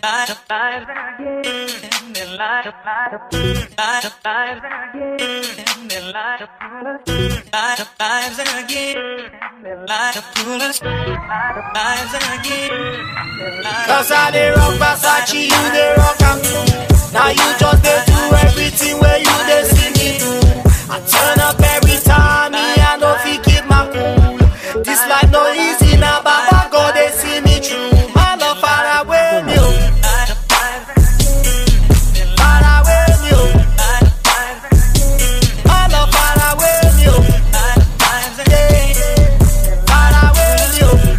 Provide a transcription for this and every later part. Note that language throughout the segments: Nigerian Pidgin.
Cause I dey rock Versace, you dey rock am too. Now you just dey do everything where you dey see me do. I turn up every time, me I no fit keep my cool. This life no easy now, Baba God dey see me through. My love far away me, oh. far away me, oh. My love far away me, oh. Yeah. far away me, oh.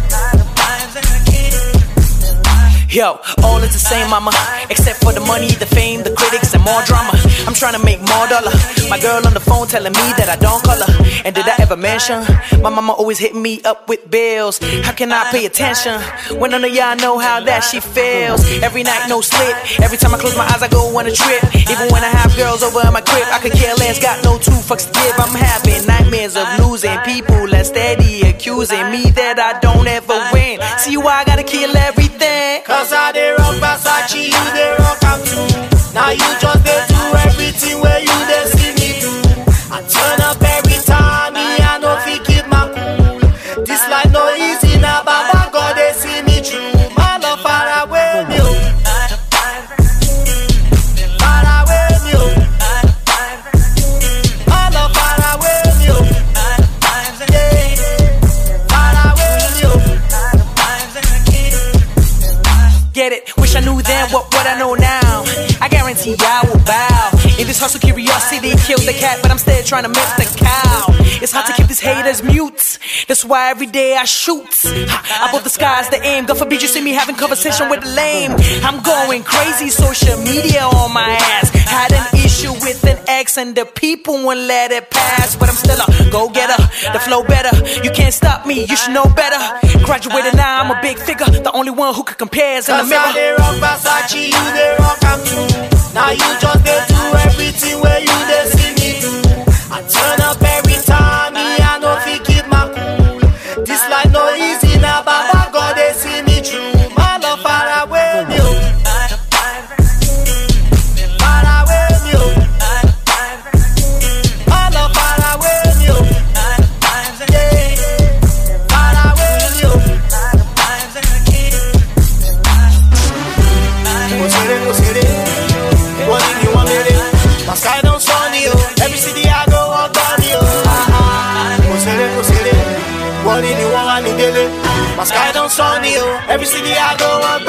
Yo, all is the same, mama. Except for the money, the fame, the critics, and more drama. I'm trying to make more dollar. My girl on the phone telling me that I don't call her. And did I ever mention? My mama always hit me up with bills. How can I pay attention when none of y'all know how that she feels? Every night, no sleep. Every time I close my eyes, I go on a trip. Even when I have girls over in my crib, I could care less. Got no two fucks to give. I'm having nightmares of losing people and steady accusing me that I don't ever win. See why I gotta kill everything? Cause I dey rock Versace, you dey rock am too. Now you just dey do everything where you dey see me do. I turn up every time, me I no fit keep my cool. This life no easy now, Baba God dey see me through. My love far away me, oh. Far away me, oh. My love far away me, oh. Yeah. Far away me, oh. Get it? Wish I knew then what what I know now. I guarantee I will bow. In this hustle, curiosity kills the cat, but I'm still trying to milk the cow. It's hard to keep these haters mute. That's why every day I shoot. Ha, Above the skies, the aim. God forbid you see me having conversation with the lame. I'm going crazy, social media on my ass. Had an issue with an ex, and the people won't let it pass. But I'm still a go getter. The flow better. You can't stop me. You should know better. Graduated now, I'm a big figure. The only one who could compare is in the Cause I mirror. dey rock Versace, you dey rock am too. Now you just dey do everything where you dey see me do. I turn up every time, me I no fit keep my cool. This life no easy now, Baba God dey see me through. My love far away me, oh. Far away me, oh. My love far away me, oh. Yeah. Far away me, oh. Mo ṣeré, mo ṣeré, wọ́n ní ni wọ́n méré. My sky don sunny o, every city I go wọ́n gbọ́ mi o. Mo ṣeré, mo ṣeré, wọ́n ní ni wọ́n wá mi délé. My sky don sunny o, every city I go wọ́n